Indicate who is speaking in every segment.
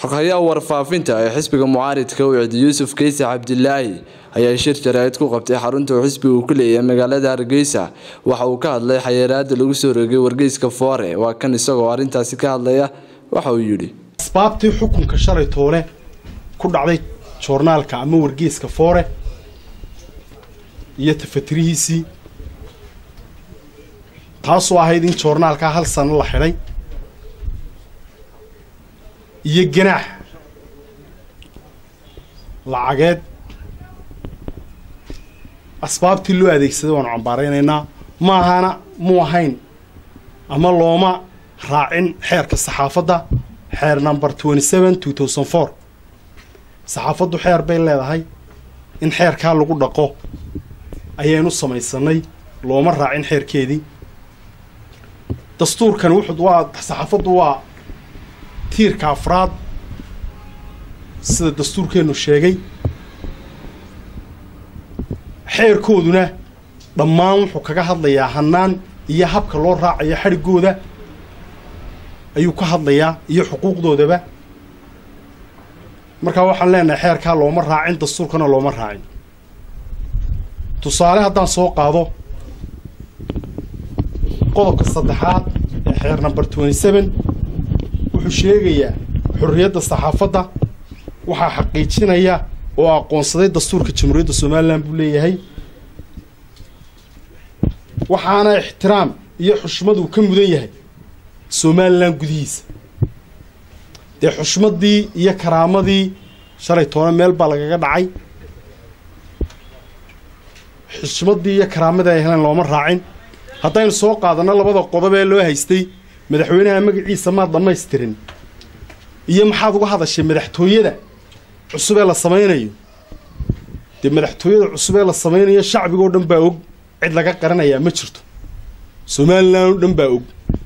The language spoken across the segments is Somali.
Speaker 1: xoghayaha warfaafinta ee xisbiga mucaaridka ucid yuusuf keyse cabdilaahi ayaa shir jaraa'id ku qabtay xarunta uu xisbiga uu ku leeyahay magaalada hargeysa waxa uu ka hadlay xayiraada lagu soo rogay wargeyska foore waa kan isagoo arrintaasi ka hadlaya waxa uu yidhi
Speaker 2: asbaabtii xukunka shalay toole ku dhacday joornaalka ama wargeyska foore iyo tafatirihiisii taasoo ahayd in joornaalkaa hal sano la xidhay iyo ganaax lacageed asbaabtii loo adeegsaday waanu cambaaraynaynaa ma ahana mu ahayn ama looma raacin xeerka saxaafadda xeer number twenty seven two thousand four saxaafaddu xeer bay leedahay in xeerkaa lagu dhaqo ayaynu samaysanay looma raacin xeerkeedii dastuurkan wuxuu waa saxaafaddu waa tiirka afraad sida dastuurkeennu sheegay xeerkooduna dhammaan wuxuu kaga hadlayaa hannaan iyo habka loo raacayo xadhiggooda ayuu ka hadlayaa iyo xuquuqdoodaba markaa waxaan leenahay xeerkaa looma raacin dastuurkana looma raacin tusaale haddaan soo qaado qodobka saddexaad ee xeer number twenty seven wuxuu sheegayaa xorriyadda saxaafadda waxaa xaqiijinaya oo aqoonsaday dastuurka jamhuuriyadda somalilan buu leeyahay waxaana ixtiraam iyo xushmad uu ka mudan yahay somalilan gudihiisa dee xushmaddii iyo karaamadii shalay toona meel baa lagaga dhacay xushmaddii iyo karaamadii ay heleen looma raacin haddaynu soo qaadanno labada qodob ee loo haystay madaxweynaha magaciisa maad dhammaystirin iyo maxaad uga hadashay madaxtooyada cusub ee la samaynayo dee madaxtooyada cusub ee la samaynayo shacbigoo dhan baa og cid laga qaranayaa ma jirto somalilan oo dhan baa og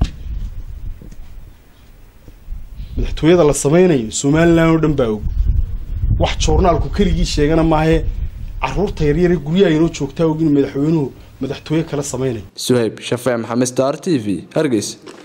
Speaker 2: madaxtooyada la samaynayo somalilan oo dhan baa og wax joornaalku keligii sheegana maahee carruurta yaryare guryaha inoo joogtaa og in madaxweynuhu madaxtooye kala samaynayo
Speaker 1: suhayb shafee maxamed star t v hargeysa